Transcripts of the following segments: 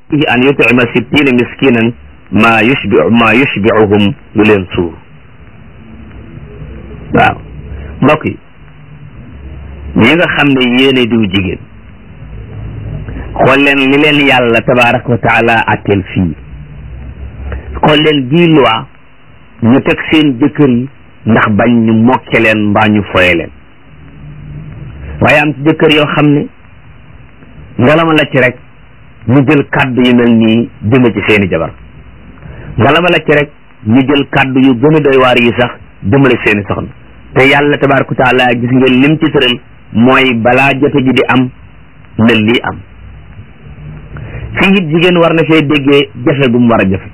an yutima sittina miskinan ma yushbi ma yushbiuhum lu leen suur waaw mbokk yi ñi nga xam ne yéene diw jigéen xool leen li leen yàlla tabaraka wa taala atteel fii xool leen bii loi ñu teg seen jëkkër yi ndax bañ ñu mokke leen mbaa ñu foye leen waaye am ci jëkkër yoo xam ne ngalama la ci rek ñu jël kàddu yu mel nii jëme ci seeni jabar ngalama la ci rek ñu jël kàddu yu gën a doy waar yi sax jëmale seeni soxna te yàlla tabaraka wa taala gis ngeen lim ci tëral mooy balaa jote ji di am na lii am fii it jigéen war na fee déggee jafe gu mu war a jafe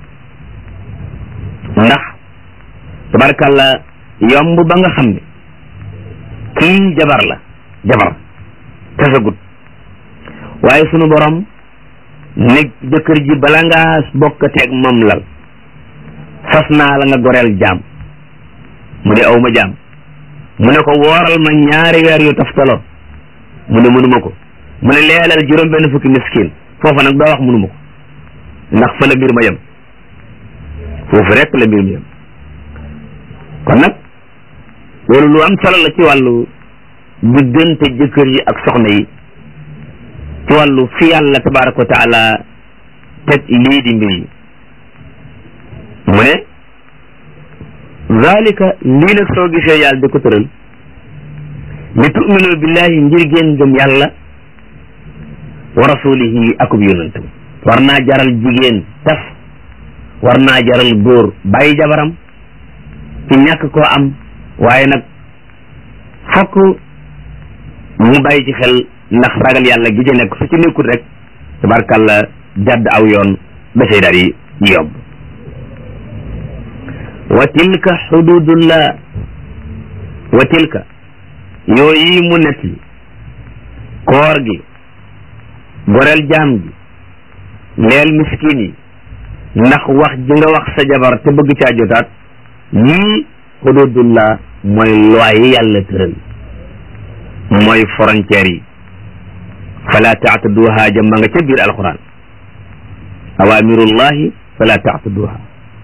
ndax tabarakàlla yomb ba nga xam ne kii jabar la jabar tasagut waaye sunu borom ne jëkkër ji bala ngaa bokkateeg moom lal fas naa la nga goreel jaam mu ne aw ma jaam mu ne ko wooral ma ñaari weer yu taftaloo mu ne mënuma ko mu ne leelal juróom benn fukki miskin foofa nag doo wax mënuma ko ndax fa la mbir ma yem foofu rek la mbir ma yem kon nag loolu lu am solo la ci wàllu diggante jëkkër yi ak soxna yi ci wàllu fi yàlla tabaraka wa taala teg lii di mbir yi mu ne zalika lii nag soo gisee yàlla di ko tëral li tuminu billahi ngir ngeen gëm yàlla wa rasulihi akub yonantam war naa jaral jigéen tas war naa jaral góor bàyyi jabaram ci ñàkk koo am waaye nag fokk mu bàyyi ci xel ndax ragal yàlla gi ci nekk su ci nekkul rek tabarkàlla jàdd aw yoon ba say daal yi yomb wa tilka xududullah wa tilka yooyu mu net li koor gi goreel jaam gi leel miskin yi ndax wax ji nga wax sa jabar te bëgg caa jotaat yii xududullah mooy loi yi yàlla tëral mooy frontière yi fala taataduha jëmma nga ca biir alquran awamirullahi fala taataduha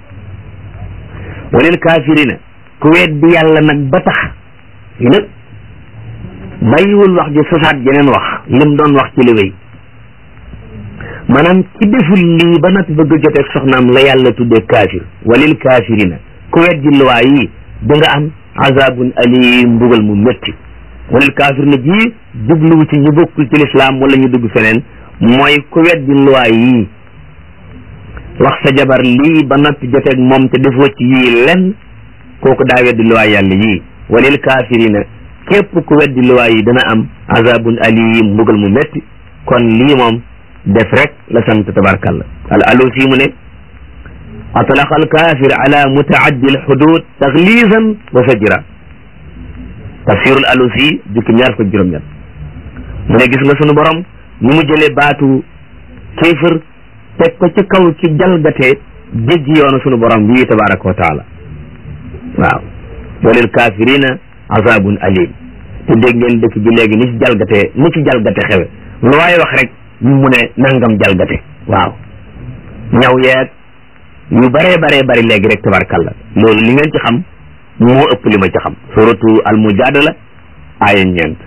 walil kafirina ku weddi yàlla nag ba tax yi nag bàyyiwul wax ji sosaat jeneen wax lim doon wax ci li wéy maanaam ci deful lii ba nag bëgg joteeg soxnaam la yàlla tuddee kaafir walil kafirina ku weddi luwaa yi da nga am azabun alim mbugal mu métti walil kaafir na ji jubluwu ci ñu bokkul ci lislaam wala ñu dugg feneen mooy ku weddi luwaa yi wax sa jabar lii ba noppi joteeg moom te defoo ci yii lenn kooku daa weddi luwaa yàlla yii walil kaafirina képp ku weddi luwaa yi dana am azabun alim mbugal mu métti kon lii moom def rek la sant tabarkalla al alusi mu ne atlaqa al kafir ala mutaaddi al xudud taxlisan wa fajra tafsirul alusi jukki ñaar ko juróom-ñett mu ne gis nga sunu borom ni mu jëlee baatu kéefër teg ko ci kaw ci jalgatee jéggi yoonu sunu borom bii tabaraka wa taala waaw walil kafirina azabun alim te dégg ngeen dëkk bi léegi ni ci jalgatee ni ci jalgate xewe lu waaye wax rek mu ne nangam jalgate waaw ñaw yeeg yu baree baree bari léegi rek tabarkalla loolu li ngeen ci xam moo ëpp li ma ci xam suratu al mujadala aaya ñeent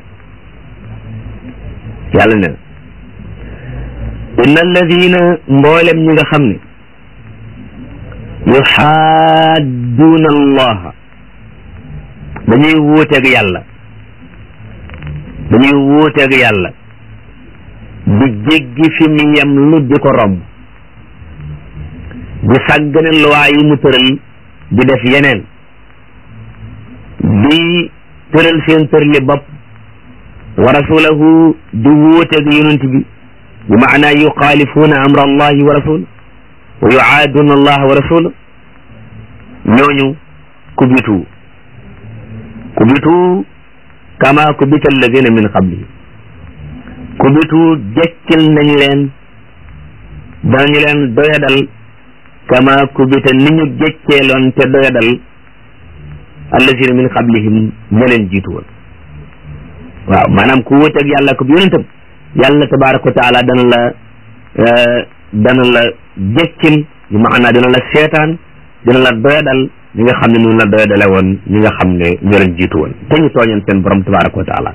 yàlla ne inna alladina mboolem ñi nga xam ne yuxaadduuna allaha dañuy wuuteeg yàlla dañuy wuuteeg yàlla di jéggi fi mu yem lu di ko romb di sàggane luwaa yi mu tëral di def yeneen di tëral seen tërli bopp wa rasulahu di wuuteeg yonent bi bi maanaa yuxaalifuuna amra allahi wa rasul wa yuaaduuna allaha wa rasul ñooñu kubitu kubitu kama kubita alladina min qablihim kubitu jekkil nañ leen danañu leen doyadal kama kubita ni ñu jekkeeloon te doyadal alladina min qablihim ña leen jiitu woon waaw maanaam ku wuteeg yàlla ko yonentam yàlla tabaraka wa taala dana la dana la jekkil bi maanaa dina la seetaan dina la doyadal ñi nga xam ne noonu la doyadale woon ñi nga xam ne ñoo leen jiitu woon te ñu tooñoon seen borom tabaraka wa taala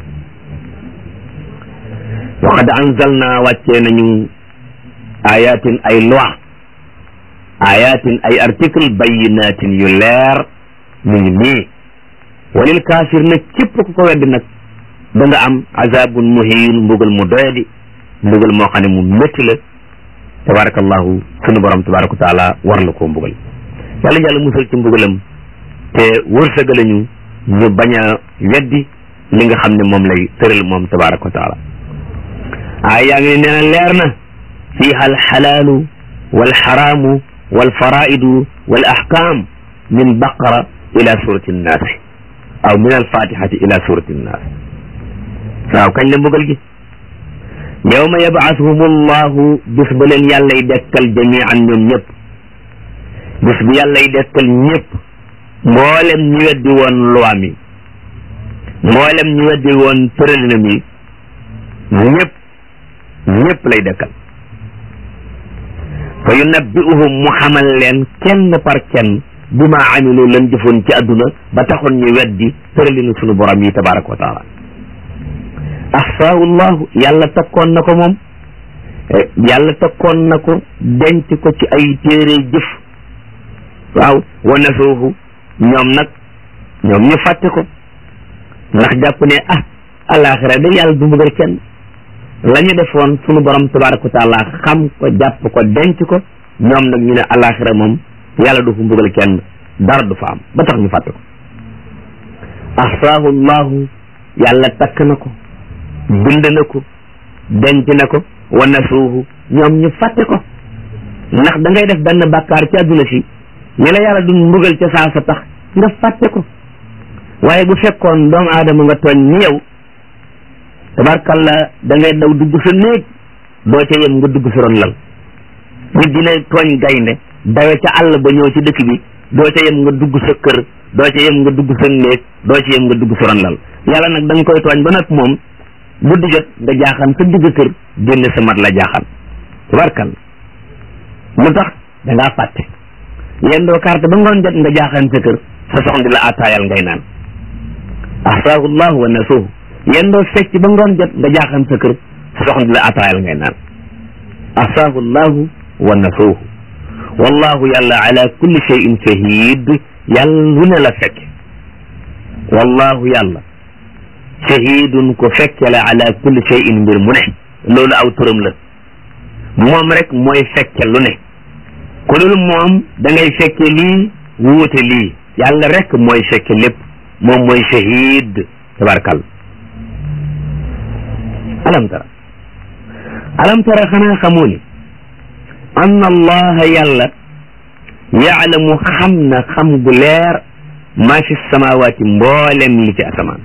wa qad anzalna wàccee nañu ayatin ay loi ayatin ay article bayinatin yu leer mu ngi nii walil kaafir nag képp ku ko weddi nag da nga am azabun muhin mbugal mu doyadi mbugal moo xam ne mu métti la tabarakallahu sunu borom tabaraka wa taala war la koo mbugal yàlla yàlla musal ci mbugalam te wërsëgalañu ñu bañ a weddi li nga xam ne moom lay tëral moom tabaraka wa taala aay yaa ngi ne nee na leer na fiiha alxalaalu walxaraamu walfaraidu wal ahkam min baqara ila surati nnaasi aw min alfatihati ila surati nnaasi waaw kañ la mbugal gi yawma yab'athuhum allahu bis ba leen yàllay dekkal jamian ñoom ñëpp bis bu yàllay dekkal ñëpp mboolem ñi weddi woon luwaam yi mboolem ñi weddi woon tëralinam yi ñëpp ñëpp lay dekkal fa yunabbi'uhum mu xamal leen kenn par kenn bi ma amilu lan jëfoon ci àdduna ba taxoon ñu weddi tëralinu sunu borom yi tabaraka wa taala ahsaahu llahu yàlla takkoon na ko moom yàlla takkoon na ko denc ko ci ay téere jëf waaw wa nasuuhu ñoom nag ñoom ñu fàtte ko ndax jàpp ne ah alaxira da yàlla du mbugal kenn la ñu defoon sunu borom tabaraka wa taala xam ko jàpp ko denc ko ñoom nag ñu ne alaxira moom yàlla du fu mbugal kenn dara du fa am ba tax ñu fàtte ko ahsaahu llahu yàlla takk na ko bind na ko denc na ko wa nasuuhu ñoom ñu fàtte ko ndax da ngay def benn bàkkaar ci àdduna si ñi la yàlla du mbugal ca saa sa tax nga fàtte ko waaye bu fekkoon doomu aadama nga tooñ ni yow tabarkalla da ngay daw dugg sa néeg doo ca yem nga dugg sa ron lal nit dina tooñ gaynde dawe ca àll ba ñëw ci dëkk bi doo ca yem nga dugg sa kër doo ca yem nga dugg sa néeg doo ca yem nga dugg sa ron lal yàlla nag da nga koy tooñ ba nag moom guddi jot nga jaaxaan sa digg kër génne sa mat la jaaxaan tabarkalla lu tax da ngaa fàtte yendoo carte ba ngoon jot nga jaaxaan sa kër sa soxna di la attaayal ngay naan ahsaahu llahu wa nasuhu yendoo fecc ba ngoon jot nga jaaxaan sa kër sa soxna di la attaayal ngay naan ahsaahu llahu wa nasuhu wallahu yàlla ala kulli shay'in shahid yàlla lu ne la fekk wallahu yàlla shahidun ko fekke la ala kulli shay'in mbir mu ne loolu aw turam la moom rek mooy fekke lu ne ku dul moom da ngay fekke lii wuute lii yàlla rek mooy fekke lépp moom mooy shahid tabarakal alam tara alam tara xanaa xamoo ni anna allaha yàlla yaalamu xam na xam gu leer maa fi samawaati mboolem li ci asamaan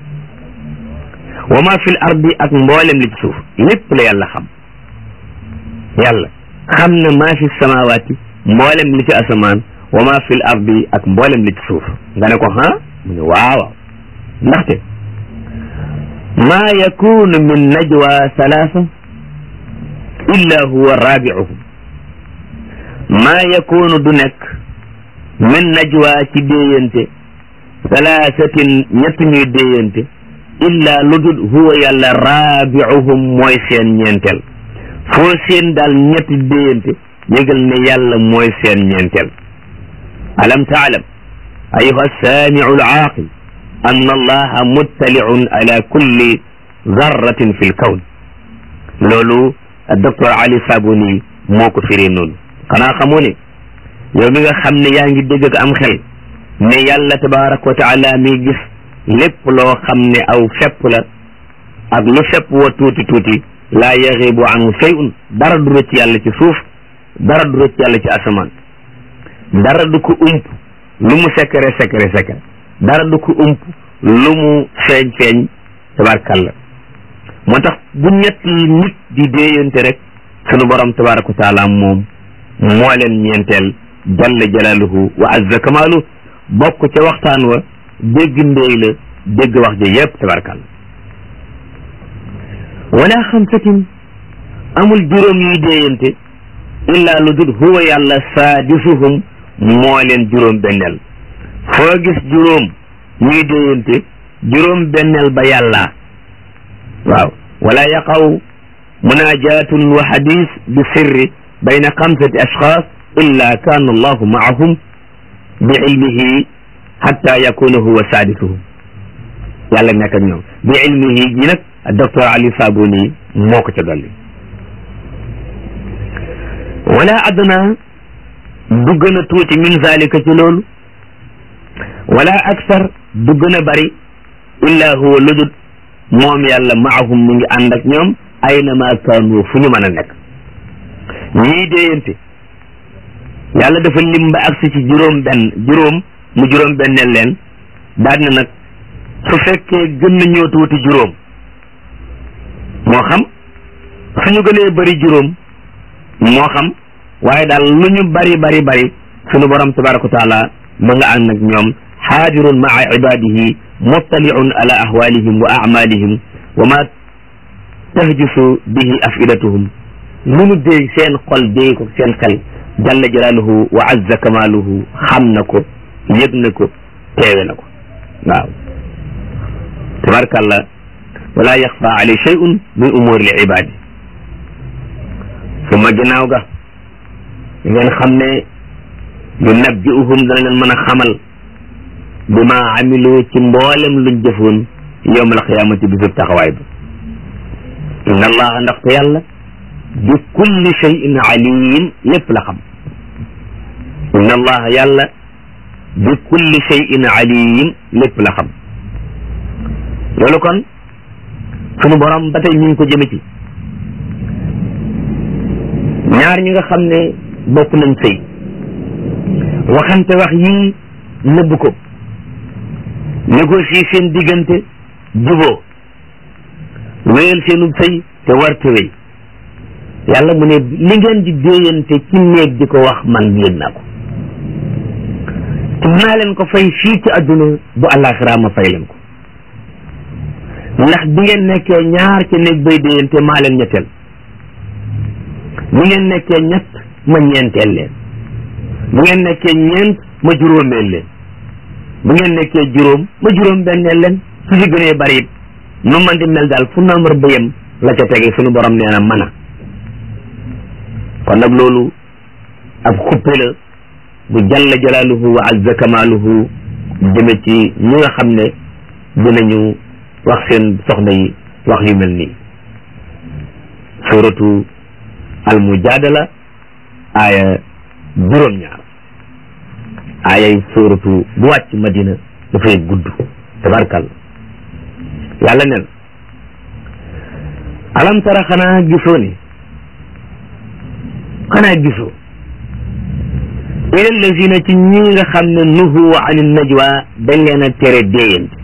wa maa fi l ardi ak mboolem li ci suuf lépp la yàlla xam yàlla xam na maa fi samawaati mboolem li ci asamaan wa maa fi l ardi ak mboolem li ci suuf nga ne ko ha mu ne waaw ndaxte maa yakunu min najwa salaasa illa huwa raabiuhum maa yakunu du nekk min najwa ci déeyante salaasatin ñett ñuy déeyante illa lu dul huwa yàlla raabiuhum mooy seen ñeenteel foo seen daal ñetti déeyante yëgal ne yàlla mooy seen ñeenteel alam taalam ayuha saamiu alaaqil an allaha muttaliun ala kulli zarratin fi lkawn loolu docteur Ali Sabuni moo ko firee noonu xanaa xamoo ne yow mi nga xam ne yaa ngi dégg ak am xel ne yàlla tabaraka wa taala mi gis lépp loo xam ne aw fepp la ak lu fepp wa tuuti tuuti laa yaxibu an shay'un dara du rëcc yàlla ci suuf dara du rëcc yàlla ci asamaan dara du ko ump lu mu secret secret secret dara du ko ump lu mu feeñ feeñ tabarakalla moo tax bu ñetti nit di déeyante rek sunu borom tabaraka wa taala moom moo leen ñeenteel jalla jalaaluhu wa azza kamaalu bokk ca waxtaan wa dégg ndéy la dégg wax ja yépp tabarakalla wala xamsatin amul juróom yuy déeyante illa lu dul huwa yàlla saadisuhum moo leen juróom benneel foo gis juróom ñuy déyante juróom benneel ba yàlla waaw wala yaqaw munajatun wa xadis bi sirri bayna xamsati ashxaas illa kaana allahu maahum bi ilmihi xatta yakuna huwa saadisuhum yàlla nekk ak ñoom bi ilmihi ji nag docteur Ali Sabuni moo ko ca dolli wala adna du gën a tuuti min zalika ci loolu wala aksar du gën a bari illa huwa ludut moom yàlla maahum mi ngi ànd ak ñoom aynama kaanu fu ñu mën a nekk ñii déeyante yàlla dafa lim ba agsi ci juróom benn juróom mu juróom benneel leen daal na nag su fekkee gën na ñoo tuuti juróom moo xam suñu gënee bari juróom moo xam waaye daal lu ñu bari bari bari sunu borom tabaraka wa taala ma nga ànd ak ñoom xaadirun maa ibadihi muttaliun ala ahwalihim wa amalihim wa ma tahjusu bihi afidatuhum lu nu déy seen xol déy ko seen xel jalla jalaaluhu wa azza kamaaluhu xam na ko yëg na ko teewe na ko waaw tabarakallah wala yaxfa alay shay'un min umuri l ibadi suma ginnaaw ga ngeen xam ne yu nabbi'uhum dana leen mën a xamal bi ma amilu ci mboolem luñ jëfoon yowmal qiyaamati bisub taxawaay ba inna allaha ndaxte yàlla bi kulli shay'in alim lépp la xam inna allaha yàlla bi kulli shay'in alim lépp la xam loolu kon sunu borom ba tey ñu ngi ko jëme ci ñaar ñi nga xam ne bokk nañ sëy waxante wax yii nëbb ko négocier seen diggante juboo wéyal seenub sëy te warte wéy yàlla mu ne li ngeen di déeyante ci néeg di ko wax man yëg naa ko te naa leen ko fay fii ci àdduna bu àllaaxira ma fay leen ko ndax bi ngeen nekkee ñaar ci néeg bay déeyante maa leen ñetteel bu ngeen nekkee ñett ma ñeenteel leen bu ngeen nekkee ñeent ma juróomeel leen bu ngeen nekkee juróom ma juróom benneel leen su ci gënee bari it nu man di mel daal fu nombre ba yem la ca tege suñu borom nee na mën a kon nag loolu ab xuppe la bu jalla jalaaluhu wa azza kamaaluhu jëme ci ñi nga xam ne dinañu wax seen soxna yi wax yu mel nii suratu al mujadala aaya juróom-ñaar aayay suratu bu wàcc madina dafay gudd tabarkal yàlla nen alam tara xanaa gisoo ni xanaa gisoo ila lazina ci ñi nga xam ne nuhu an najwa dañ leen a tere déeyante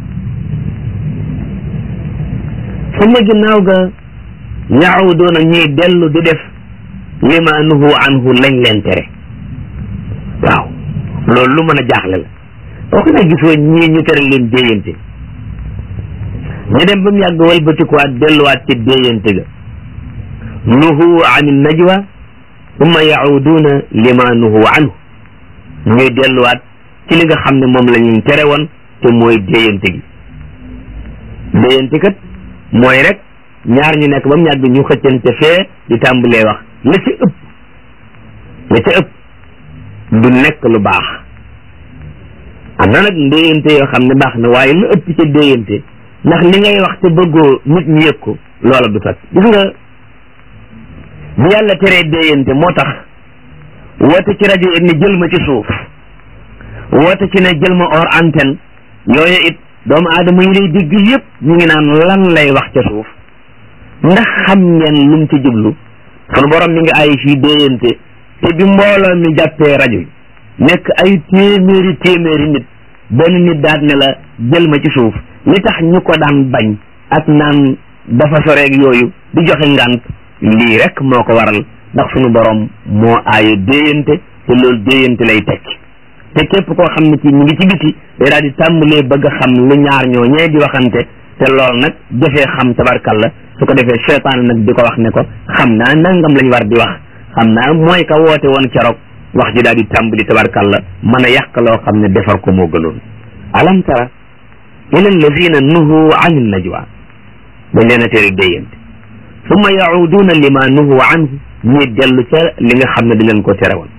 sama ginnaaw ga yaawudoona ñuy dellu di def lima nuhu anhu lañ leen tere waaw loolu lu mën a jaaxle la wax na gisoo ñii ñu tere leen déeyante ñu dem ba mu yàgg walbatikuwaat delluwaat ci déeyante ga nuhu an najwa summa yaawuduuna lima nuhu anhu ñuy delluwaat ci li nga xam ne moom la ñu tere woon te mooy déeyante gi déeyante kat mooy rek ñaar ñu nekk ba mu yàgg ñu xëccante fee di tàmbalee wax la ca ëpp la ca ëpp du nekk lu baax am na nag ndéyante yoo xam ne baax na waaye lu ëpp ca déyante ndax li ngay wax te bëggoo nit ñi yëg ko loola du sat gis nga bu yàlla teree déyante moo tax woote ci rajo yi ne jël ma ci suuf woote ci ne jël ma hors antenne yooyu it doomu aadama yi lay dégg yëpp ñu ngi naan lan lay wax ca suuf ndax xam ngeen lu mu ci jublu sunu borom mi ngi ay fii déyante te bi mbooloo mi jàppee rajo yi nekk ay téeméeri téeméeri nit benn nit daat ne la jël ma ci suuf li tax ñu ko daan bañ ak naan dafa soreeg yooyu di joxe ngant lii rek moo ko waral ndax sunu borom moo aaye déyante te loolu déyante lay tekki te képp koo xam ne ci ñu ngi ci biti day daal di tàmbalee bëgg a xam lu ñaar ñoo ñee di waxante te loolu nag jafee xam tabarkalla su ko defee seytaan nag di ko wax ne ko xam naa nangam lañ war di wax xam naa mooy ka woote woon keroog wax ji daal di tàmbali tabarkalla mën a yàq loo xam ne defar ko moo gënoon alam tara ila alladina nuhu an najwa dañ leen a tere déyante summa yauduna lima nuhu anhu ñuy dellu ca li nga xam ne di leen ko tere woon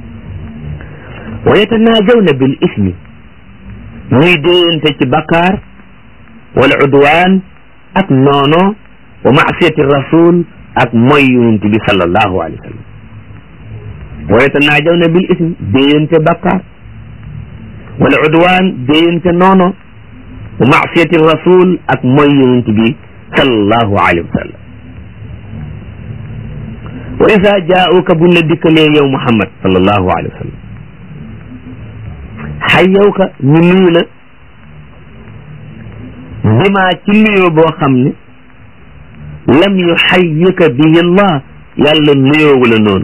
wa yatanaajawna bil ismi ñuy déyante ci bakkaar wal udwaan ak noono wa maasiyati rasul ak moy yonent bi sallallahu alayhi wa sallam wa yatanaajawna bil ismi déyante bakkaar wal udwaan déyante noono wa maasiyati rasul ak moy yonent bi sallallahu alayhi wa sallam wa isa jaauka buñ la dikkalee yow muhammad sallallahu alayhi wa sallam xayyawka ñu nuyu la bima ci nuyoo boo xam ne lam yu xayyika bihi allah yàlla nuyoowu la noonu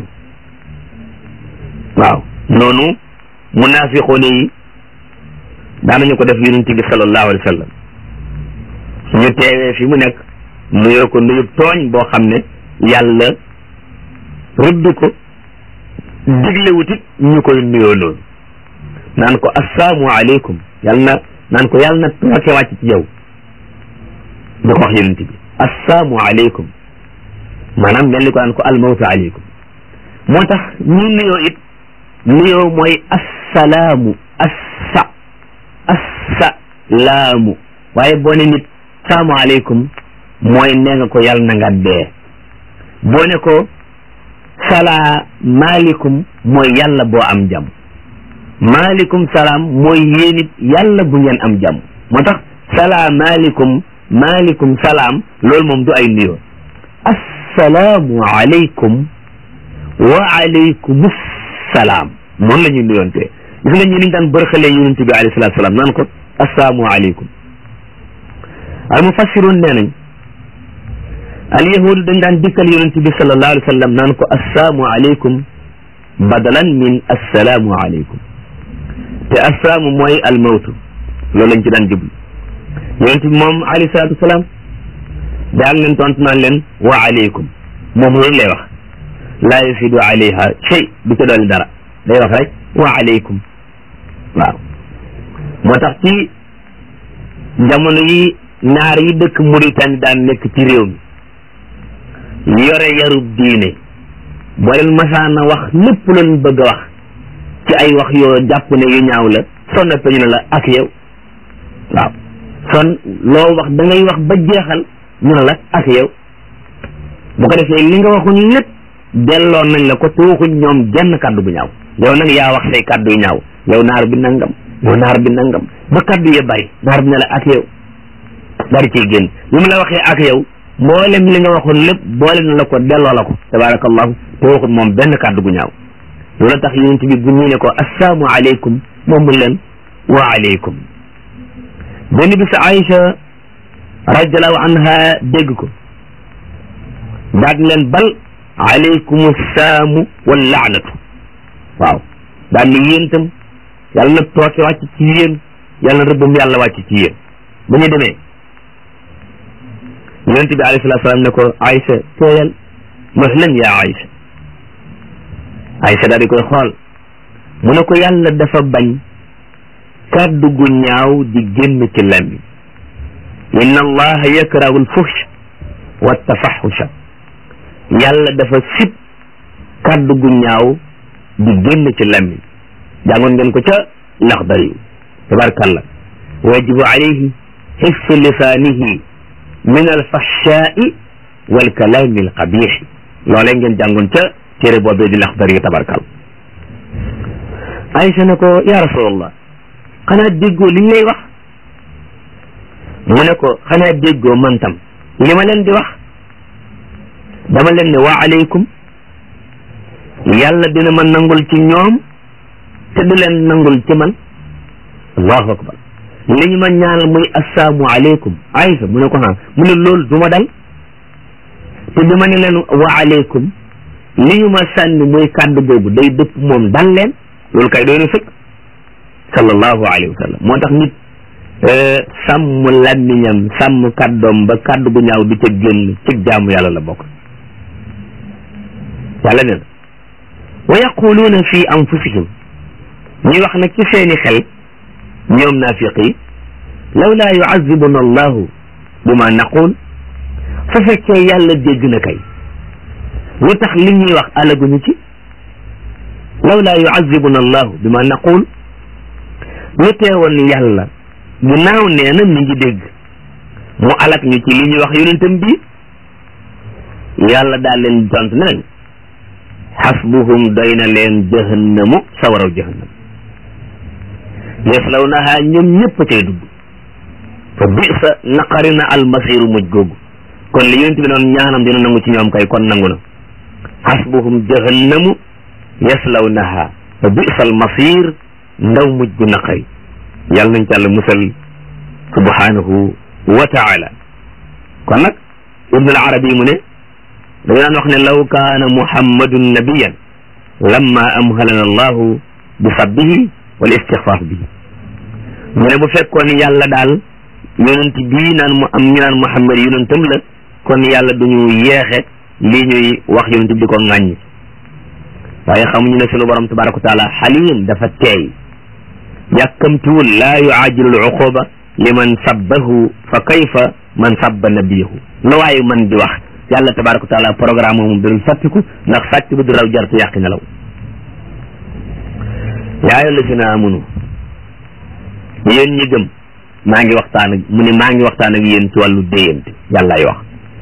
waaw noonu munaafiqoone yi daanañu ko def yonent bi sallallahu alayhi wa sallam suñu teewee fi mu nekk nuyoo ko nuyub tooñ boo xam ne yàlla rëdd ko diglewut it ñu koy nuyoo noonu naan ko assalaamu aleykum yàlla na naan ko yàlla na tooke wàcc ci yow di ko wax yonent bi assalaamu aleykum maanaam mel ni ko naan ko almawtu aleykum moo tax ñi nuyoo it nuyoo mooy assalaamu assa assalaamu waaye boo ne nit salaamu aleykum mooy nee nga ko yàlla na nga dee boo ne ko salaa maaleykum mooy yàlla boo am jàmm maaleykum salaam mooy yéen it yàlla bu ngeen am jàmm moo tax salaa maaleykum maaleykum salaam loolu moom du ay nuyoo assalaamu aleykum wa aleykum salaam noonu la ñuy nuyoontee gis nga ñu niñ daan bërxalee yonent bi alayhi salaatu salaam naan ko assalaamu aleykum al mufassiroon nee nañ al yahudu dañ daan dikkal yonent bi sallallahu alayhi wa sallam naan ko assalaamu aleykum badalan min assalaamu aleykum te assalaamu mooy al mawtu loolu lañ ci daan jublu yonent bi moom alayhi salaatu wasalaam daan leen tontu naan leen wa aleykum moom loolu lay wax laa yafidu alayha shay du ca dolli dara day wax rek wa aleykum waaw moo tax ci jamono yi naar yi dëkk Mauritanie daan nekk ci réew mi yore yarub diine boo leen masaana wax lépp leen bëgg a wax ci ay wax yoo jàpp ne yu ñaaw la sonna peñu ne la ak yow waaw son loo wax da ngay wax ba jeexal ñu ne la ak yow bu ko defee li nga waxuñ lépp delloo nañ la ko te waxuñ ñoom genn kàddu bu ñaaw yow nag yaa wax say kàddu yu ñaaw yow naar bi nangam yow naar bi nangam ba kàddu ya bari naar bi ne la ak yow dari ciy génn li mu la waxee ak yow mboolem li nga waxoon lépp boole na la ko delloo la ko tabarakallahu te waxut moom benn kàddu gu ñaaw loolu tax yonent bi bu ñu ne ko assalaamu aleykum moom mu leen wa aleykum benn bis Aïcha radiallahu anha dégg ko daal leen bal aleykum saamu wal laanatu waaw daal ni yéen tam yàlla na tooke wàcc ci yéen yàlla na rëbbam yàlla wàcc ci yéen ba ñu demee yonent bi alayhi salaatu salaam ne ko Aïcha tooyal mahlan yaa Aïcha Aïcha daal di koy xool mu ne ko yàlla dafa bañ kàddu gu ñaaw di génn ci làmmiñ inna allaha yakrahu alfuhsh wa tafaxusha yàlla dafa sib kàddu gu ñaaw di génn ci làmmiñ jàngoon ngeen ko ca laxdar yu tabarkalla wajibu alayhi xifsu lisaanihi min alfahshaai walkalaami alqabix loolee ngeen jàngoon ca téere boobee di laxdar yu tabarkal Aïcha ne ko ya rasulallah xanaa déggoo liñ lay wax mu ne ko xanaa déggoo man tam li ma leen di wax dama leen ne wa aleykum yàlla dina ma nangul ci ñoom te du leen nangul ci man allahu akbar li ñu ma ñaanal muy assalaamu aleykum Aïcha mu ne ko xam mu ne loolu du ma dal te bi ma ne leen wa aleykum li ñu ma sànni muy kàddu googu day dëpp moom dal leen loolu kay doy na sëkk sallallahu alayhi wa sallam moo tax nit sàmm làmmiñam sàmm kàddoom ba kàddu gu ñaaw du ca génn ci jaamu yàlla la bokk yàlla ne wa yaquluuna fi anfusihim ñuy wax nag ci seeni xel ñoom naafiq yi lawla yuazibuna allahu bima naqul su fekkee yàlla dégg na kay lu tax li ñuy wax alaguñu ci lawla yuazibuna allahu bima naqul lu teewoon yàlla ginnaaw nee na mi ngi dégg mu alak ñu ci li ñuy wax yonentam bi yàlla daal leen tont ne nañ xasbuhum doy na leen jahannamu sawaraw jahannam yaslawnaha ñoom ñëpp cay dugg fa bisa naqari na almasiru mujj googu kon li yonent bi noon ñaanam dina nangu ci ñoom kay kon nangu na xasbuhum jahannamu yaslawnaha fa bisa almasir ndaw mujj gu naqari yàlla nañ ci àlla musal subhanahu wa taala kon nag ibnu al arabi mu ne dañu daan wax ne law kaana muhammadun nabiyan lamma amhalana allahu bi sabbihi wal istixfaaf bihi mu ne bu fekkoon yàlla daal yonent bii naan mu am ñu naan muhammad yonentam la kon yàlla duñu yeexe lii ñuy wax yonent bi di ko ŋàññ waaye xamuñu ne sunu borom tabaraka wa taala xalim dafa teey yàkkamtuwul laa yuajilu al uquba liman sabbahu fa kayfa man sabba nabiyahu la waaye man di wax yàlla tabaraka wa taala programme moom dul fàttiku ndax sàcc bu du raw jartu yàqi nelaw yaa ayyuha llazina amanu yéen ñi gëm maa ngi waxtaan ak mu ne maa ngi waxtaan ak yéen ci wàllu déyante yàllaay wax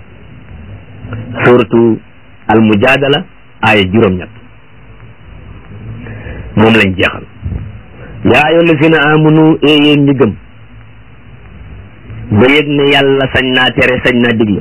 suratu al mujadala aaya juróom-ñett moom lañ jeexal yaa ayyuha llazina amanu e yéen ñi gëm ba yëg ne yàlla sañ naa tere sañ naa digle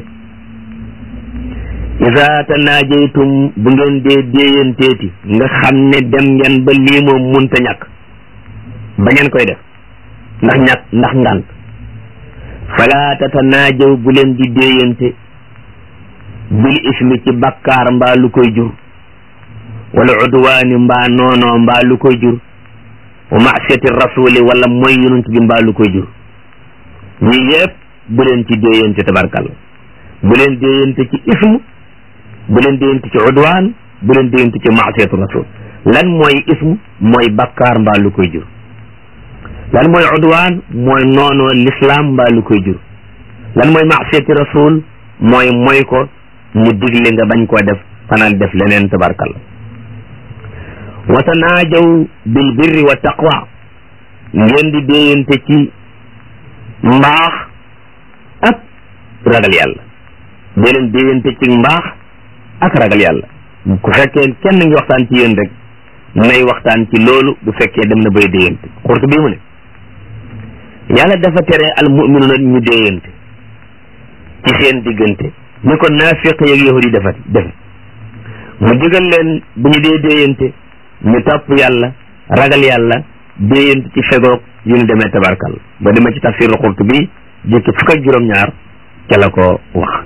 isa tanaajaytum bu ngeen dee déeyanteeti nga xam ne dem ngeen ba lii moom munta ñàkk ba ngeen koy def ndax ñàkk ndax ngànt fala tatanaajaw bu leen di déeyante bil ismi ci bakkaar mbaa lu koy jur wala udwaani mbaa noonoo mbaa lu koy jur wa maasiyati rasuli wala mooy yonent bi mbaa lu koy jur ñii yëpp bu leen ci déeyante tabarkalla bu leen déeyante ci ism bu leen déeyante ci udwaan bu leen déeyante ci maasiyatu rasul lan mooy ism mooy bakkaar mbaa lu koy jur lan mooy udwaan mooy noonoo l'islam mbaa lu koy jur lan mooy maasiyati rasul mooy mooy ko mu digle nga bañ koo def fanaan def leneen tabarkalla wa tanaajaw bil birri wa taqwa ngeen di déeyante ci mbaax ak ragal yàlla dee leen déeyante ci mbaax ak ragal yàlla ku fekkee kenn ngi waxtaan ci yéen rek nay waxtaan ci loolu bu fekkee dem na bay déeyante xurtu bii mu ne yàlla dafa tere al mu'minuna ñu déeyante ci seen diggante ni ko naafiq yeeg yahudi dafa defe mu digal leen bu ñu dee déeyante ñu topp yàlla ragal yàlla déeyante ci fegoog yu ñu demee tabarkal ba demee ci tafsirul Qurtubi jëkki fukk ak juróom-ñaar ca la ko wax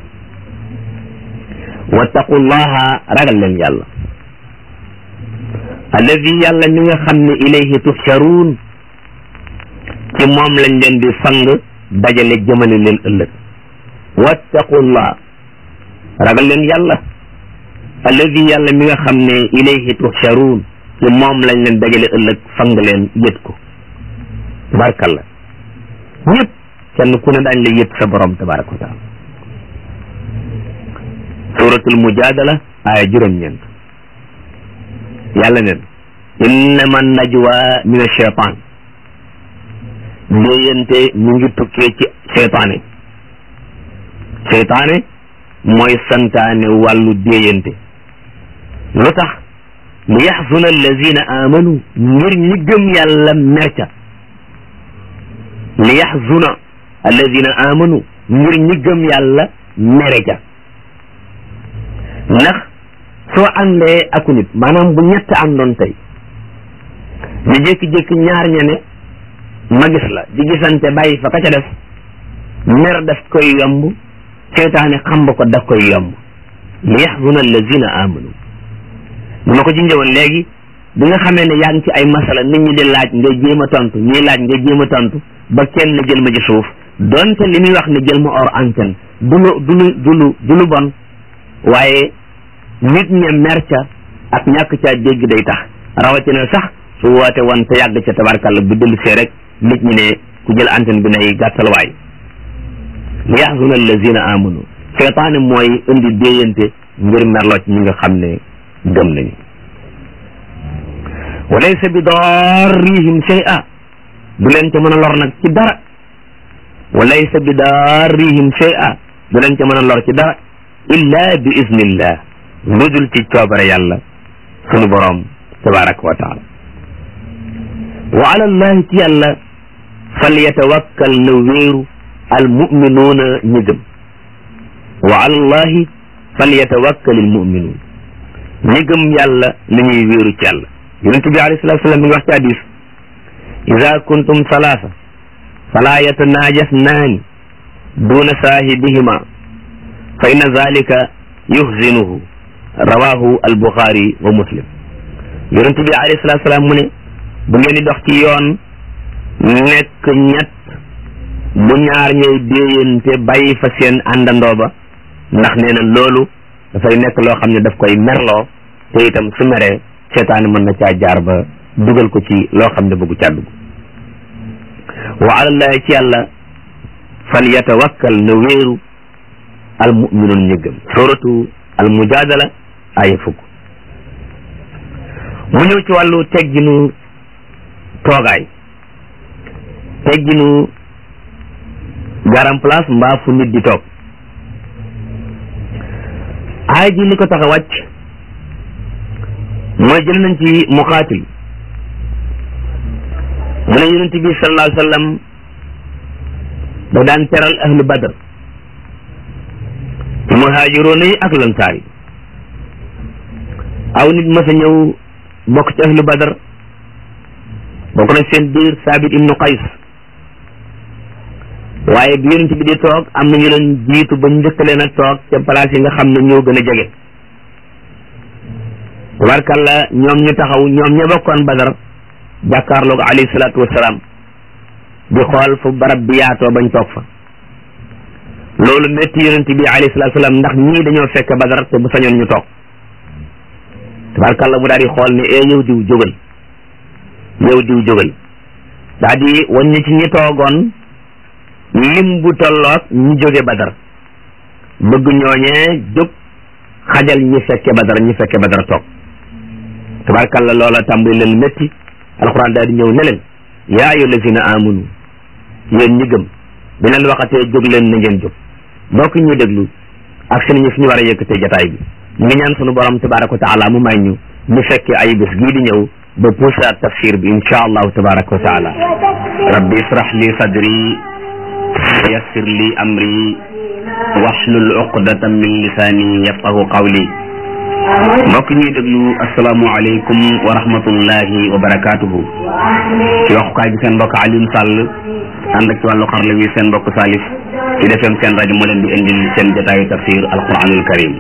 wattaqullaha ragal leen yàlla alladi yàlla mi nga xam ne ilayhi tuhsharuun ci moom lañ leen di fang dajale jëmale leen ëllëg wattaqullah ragal leen yàlla alladi yàlla mi nga xam ne ilayhi tuhsharuun ci moom lañ leen dajale ëllëg fang leen yët ko tabarakalla ñëpp kenn ku ne daañ la yët sa borom tabaraka wa taala suratul mujadala aaya juróom-ñeent yàlla neen innama najwa min ashaytan déeyante ñu ngi tukkee ci seytaane seytaane mooy santaane wàllu déeyante lu tax li yaxzuna allazina amanu ngir ñi gëm yàlla merca li yaxzuna allazina amanu ngir ñi gëm yàlla mere ca ndax soo àndee aku nit maanaam bu ñett àndoon tey ñu jékki-jékki ñaar ña ne ma gis la di gisante bàyyi fa ka ca def mer daf koy yomb seytaane xam ba ko daf koy yomb li yaxzuna allazina amanu ni ma ko ci njëwoon léegi bi nga xamee ne yaa ngi ci ay masala nit ñi di laaj nga jéem a tontu ñuy laaj nga jéem a tontu ba kenn jël ma ci suuf donte li muy wax ne jël ma hors antenne du lu du lu du lu du lu bon waaye nit ña mer ca ak ñàkk caa dégg day tax rawatina sax su woote woon te yàgg ca tabarkàlla bu dellu see rek nit ñi ne ku jël antenne bi nay gàttal waay li yaxzuna allazina amanu seytaane mooy indi déeyante ngir merloo ci ñi nga xam ne gëm nañu wa laysa bi darrihim shay'a du leen ca mën a lor nag ci dara wa laysa bi darrihim shay'a du leen ca mën a lor ci dara illa bi iznillah lu dul ci coobare yàlla sunu boroom tabaraka wa taala wa ala allahi ci yàlla fal yatawakkal na wéeru al muminuuna ñi gëm wa ala allahi fal yatawakkal al muminuun ñi gëm yàlla na ñuy wéeru ci yàlla yonent bi alayhi salatu salaam mi ngi wax ci hadis ida kuntum salaasa fala yatanajasnaani duna saahibihima fa inna zalika yuhzinuhu rawahu albuxaari wa muslim yonent bi alayhi salatu salaam mu ne bu ngeen di dox ci yoon nekk ñett bu ñaar ñooy déeyante bàyyi fa seen àndandoo ba ndax nee na loolu dafay nekk loo xam ne daf koy merloo te itam su meree seetaani mën na caa jaar ba dugal ko ci loo xam ne bëggu caa dugg wa alallahi ci yàlla fal yatawakkal na wéeru al muminuun ñi gëm suratu al mujadala aya fukk mu ñëw ci wàllu tegginu toogaay tegginu garam place mbaa fu nit di toog aay ji li ko tax a wàcc mooy jël nañ ci muqaatil mu ne yonent bi sallallahu alayhi wa sallam da daan teral ahlu badr muhaajiroona yi ak lansaar yi aw nit mas a ñëw bokk ci ahlu badr bokk na seen biir saabit ibnu qays waaye bi yonent bi di toog am na ñu leen jiitu ba njëkk leen a toog ca place yi nga xam ne ñoo gën a jege tabarkalla ñoom ñu taxaw ñoom ña bokkoon badar jàkkaarloog alayhi salaatu wasalaam di xool fu barab bi yaatoo bañ toog fa loolu métti yonent bi alayhi salaatu wasalaam ndax ñii dañoo fekk badar te bu sañoon ñu toog tabarkalla mu daal di xool ne ee yow diw jógal yow diw jógal daa di wàññi ci ñi toogoon lim bu tolloog ñi jóge badar bëgg ñooñee jóg xajal ñi fekke badar ñi fekke badar toog tabarkalla loola tàmbali leen métti alquran daal di ñëw ne leen yaa ayu lazina amanu yéen ñi gëm bi leen waxatee jóg leen na ngeen jóg mbokk ñu déglu ak seen ñi fi ñu war a yëkkatee jataay bi ñu ngi ñaan sunu borom tabaraka wa taala mu may ñu ñu fekke ay bés gii di ñëw ba puusaat tafsir bi insha allahu tabaraka wa taala rabbi israh li sadri yassir li amri wahlul uqdatan min lisaani yafqahu qawli mbokk ñuy déglu asalaamualeykum wa rahmatullahi wa barakaatuhu ci waxukaay bi seen mbokk Alioune Sall ànd ak ci wàllu xarala wi seen mbokk Salif ci defem seen rajo moo leen di indil seen jotaayu tafsir alquranul karim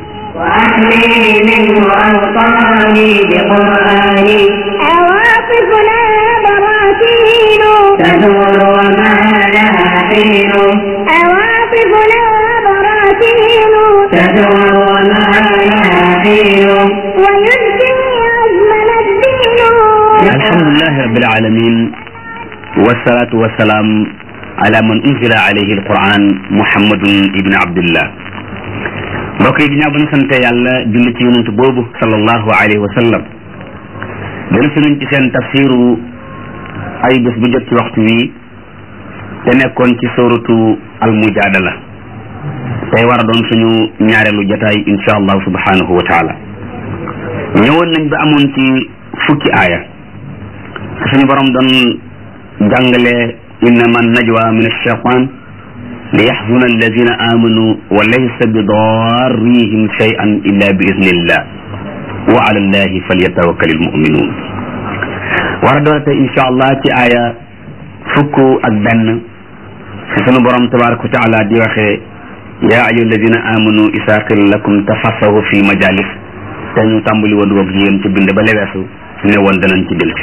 وأحمي منه أوطاني بقرآني عواطفنا براكين تدور وما لها حين عواطفنا براكين تدور وما لها حين ويبكي عزمنا الدين alhamdulilahi rabbil alamin wassalatu wassalaam ala man unzila alayhi alquran muhammadun ibn abdillah mbokk yi ginnaaw ba ñu sante yàlla julli ci yonent boobu sallallahu alayhi wa sallam dellu si nañ ci seen tafsiru ay bés bu jot ci waxtu wi te nekkoon ci suratu almujadala tey war a doon suñu ñaareelu jataay insha allahu subhanahu wa taala ñëwoon nañ ba amoon ci fukki aaya suñu borom doon jàngale innama najwa min alcheitan li yaxzuna alladina amanu wa laysa bi darrihim cheyan illa bi idnillah wa ala allahi falyatawakkal almuminun war a doon tey insha allah ci aaya fukk ak benn fi sunu borom tabaraka wa taala di waxee ya ayu alladina amanu isa qila lakum tafassahu fi majalis te ñu tàmbali woon woog yéen ci bind ba leweesu ne woon danañ ci delsi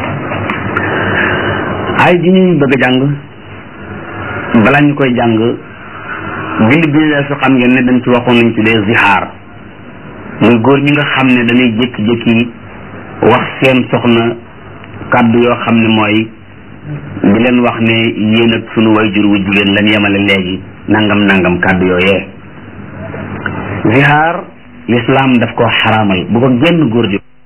ay ji ñuy bëgg a jàng balaa ñu koy jàng bind bi leesu xam ngeen ne dañ ci waxoon nañ tuddee zihaar muy góor ñi nga xam ne dañuy jékki-jékki wax seen soxna kàddu yoo xam ne mooy di leen wax ne yéen ak sunu wayjur wu jigéen lan yemale léegi nangam nangam kàddu yooyee zihaar lislaam daf ko xaraamal bu ko genn góor di